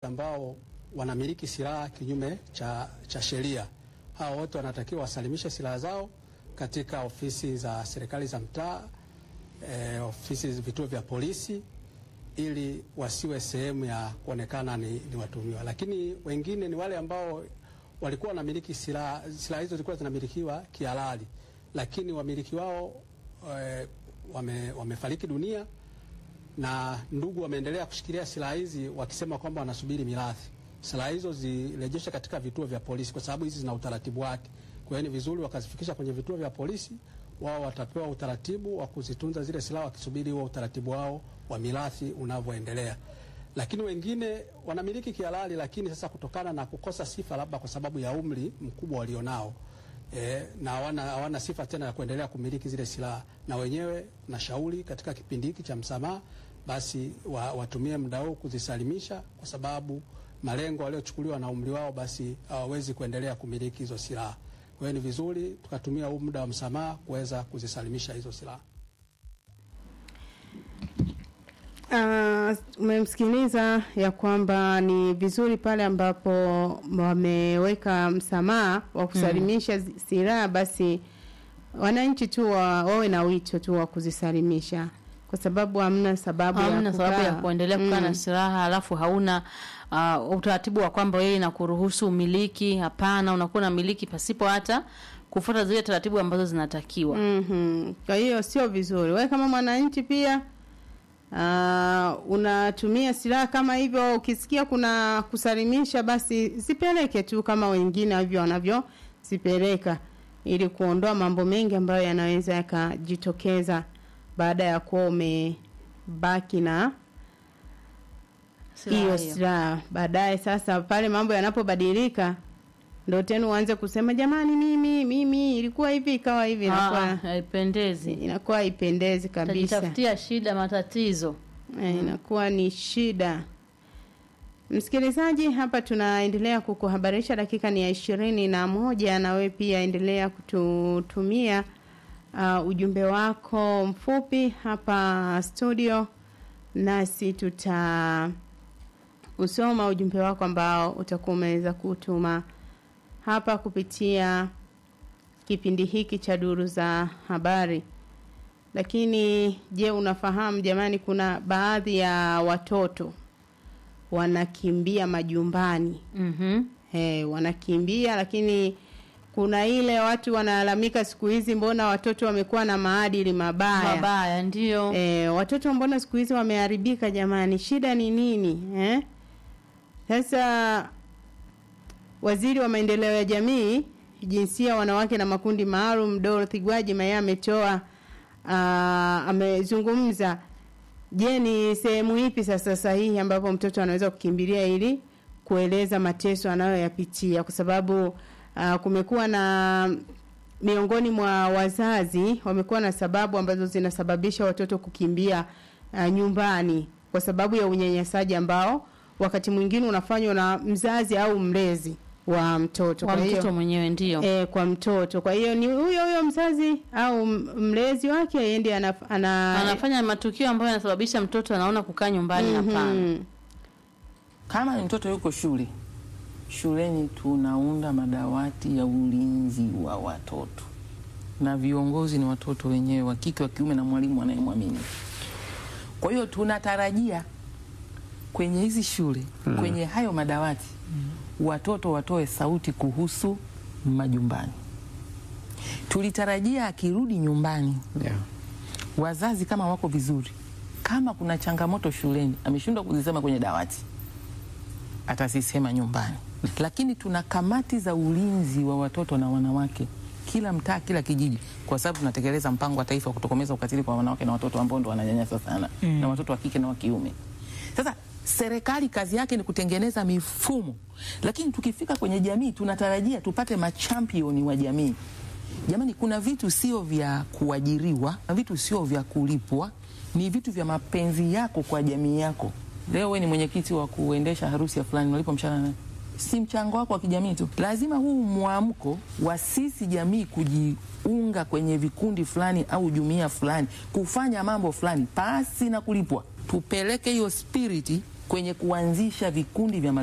ambao wanamiliki silaha kinyume cha, cha sheria. Hao wote wanatakiwa wasalimishe silaha zao katika ofisi za serikali za mtaa, e, ofisi vituo vya polisi ili wasiwe sehemu ya kuonekana ni, ni watumiwa. Lakini wengine ni wale ambao walikuwa wanamiliki silaha, silaha hizo zilikuwa zinamilikiwa kihalali, lakini wamiliki wao e, wame, wamefariki dunia na ndugu wameendelea kushikilia silaha hizi wakisema kwamba wanasubiri mirathi. Silaha hizo zirejeshe katika vituo vya polisi, kwa sababu hizi zina utaratibu wake. Kwa hiyo ni vizuri wakazifikisha kwenye vituo vya polisi, wao watapewa utaratibu wa kuzitunza zile silaha wakisubiri huo utaratibu wao wa mirathi unavyoendelea. Lakini wengine wanamiliki kihalali, lakini sasa kutokana na kukosa sifa, labda kwa sababu ya umri mkubwa walionao E, na hawana hawana sifa tena ya kuendelea kumiliki zile silaha, na wenyewe na shauri katika kipindi hiki cha msamaha, basi wa, watumie muda huu kuzisalimisha, kwa sababu malengo waliochukuliwa na umri wao, basi hawawezi kuendelea kumiliki hizo silaha. Kwa hiyo ni vizuri tukatumia huu muda wa msamaha kuweza kuzisalimisha hizo silaha. Umemsikiliza uh, ya kwamba ni vizuri pale ambapo wameweka msamaha wa kusalimisha mm. silaha, basi wananchi tu wa, wawe na wito tu wa kuzisalimisha kwa sababu hamna sababu hamna ya sababu ya kukaa. kuendelea kukaa Mm. na silaha alafu hauna uh, utaratibu wa kwamba wewe inakuruhusu umiliki. Hapana, unakuwa unamiliki pasipo hata kufuata zile taratibu ambazo zinatakiwa. Mhm. Kwa hiyo sio vizuri. Wewe kama mwananchi pia uh, unatumia silaha kama hivyo, ukisikia kuna kusalimisha, basi zipeleke tu kama wengine hivyo wanavyozipeleka, ili kuondoa mambo mengi ambayo yanaweza yakajitokeza baada ya kuwa umebaki na Silaha hiyo hiyo. silaha. Baadaye sasa, pale mambo yanapobadilika, ndo tena uanze kusema jamani, mimi mimi ilikuwa hivi ikawa hivi, Ah, inakuwa haipendezi. inakuwa haipendezi kabisa, Utajitafutia shida, matatizo. Eh, inakuwa ni shida. Msikilizaji, hapa tunaendelea kukuhabarisha, dakika ni ya ishirini na moja na wewe pia endelea kututumia uh, ujumbe wako mfupi hapa studio, nasi tuta usoma ujumbe wako ambao utakuwa umeweza kutuma hapa kupitia kipindi hiki cha duru za habari. Lakini je, unafahamu jamani, kuna baadhi ya watoto wanakimbia majumbani Mhm. He, wanakimbia lakini kuna ile watu wanalalamika siku hizi, mbona watoto wamekuwa na maadili mabaya Mabaya ndio. E, watoto mbona siku hizi wameharibika jamani, shida ni nini eh? Sasa waziri wa maendeleo ya jamii, jinsia, wanawake na makundi maalum Dorothy Gwajima yeye ametoa ah, amezungumza. Je, ni sehemu ipi sasa sahihi ambapo mtoto anaweza kukimbilia ili kueleza mateso anayoyapitia, kwa sababu ah, kumekuwa na miongoni mwa wazazi wamekuwa na sababu ambazo zinasababisha watoto kukimbia uh, nyumbani kwa sababu ya unyanyasaji ambao wakati mwingine unafanywa na mzazi au mlezi wa mtoto. Kwa Kwa hiyo mtoto mwenyewe ndio. e, kwa mtoto. Kwa hiyo ni huyo huyo mzazi au m- mlezi wake yeye ndiye ana, ana, Anafanya matukio ambayo yanasababisha mtoto anaona kukaa nyumbani. Hapana. Mhm. Kama ni mtoto yuko shule, shuleni tunaunda madawati ya ulinzi wa watoto, na viongozi ni watoto wenyewe wa kike, wa kiume, na mwalimu anayemwamini. Kwa hiyo tunatarajia kwenye hizi shule, kwenye hayo madawati, watoto watoe sauti kuhusu majumbani. Tulitarajia akirudi nyumbani Yeah. wazazi kama wako vizuri, kama kuna changamoto shuleni ameshindwa kuzisema kwenye dawati, atazisema nyumbani. Lakini tuna kamati za ulinzi wa watoto na wanawake kila mtaa, kila kijiji, kwa sababu tunatekeleza mpango wa taifa wa kutokomeza ukatili kwa wanawake na watoto ambao ndo wananyanyasa sana na watoto wa kike na wa kiume. Sasa serikali kazi yake ni kutengeneza mifumo, lakini tukifika kwenye jamii tunatarajia tupate machampioni wa jamii. Jamani, kuna vitu sio vya kuajiriwa na vitu sio vya kulipwa, ni vitu vya mapenzi yako kwa jamii yako. Leo we ni mwenyekiti wa kuendesha harusi ya fulani, unalipwa mshahara nani? Si mchango wako wa kijamii tu. Lazima huu mwamko wa sisi jamii kujiunga kwenye vikundi fulani au jumuiya fulani kufanya mambo fulani pasi na kulipwa, tupeleke hiyo spiriti kwenye kuanzisha vikundi vya